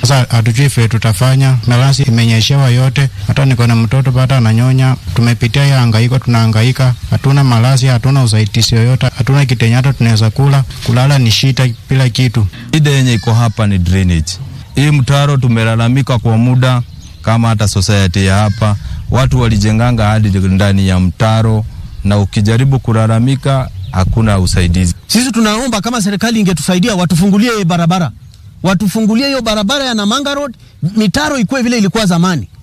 Sasa hatujui vile tutafanya, malasi imenyeshewa yote, hata niko na mtoto bado ananyonya. Tumepitia hiyo hangaiko, tunahangaika, hatuna malasi, hatuna usaidizi yoyote, hatuna kitenye hata tunaweza kula, kulala ni shida, bila kitu. Shida yenye iko hapa ni drainage. Hii mtaro tumelalamika kwa muda, kama hata society ya hapa watu walijenganga hadi ndani ya mtaro, na ukijaribu kulalamika hakuna usaidizi. Sisi tunaomba kama serikali ingetusaidia, watufungulie barabara, watufungulie hiyo barabara ya Namanga Road, mitaro ikuwe vile ilikuwa zamani.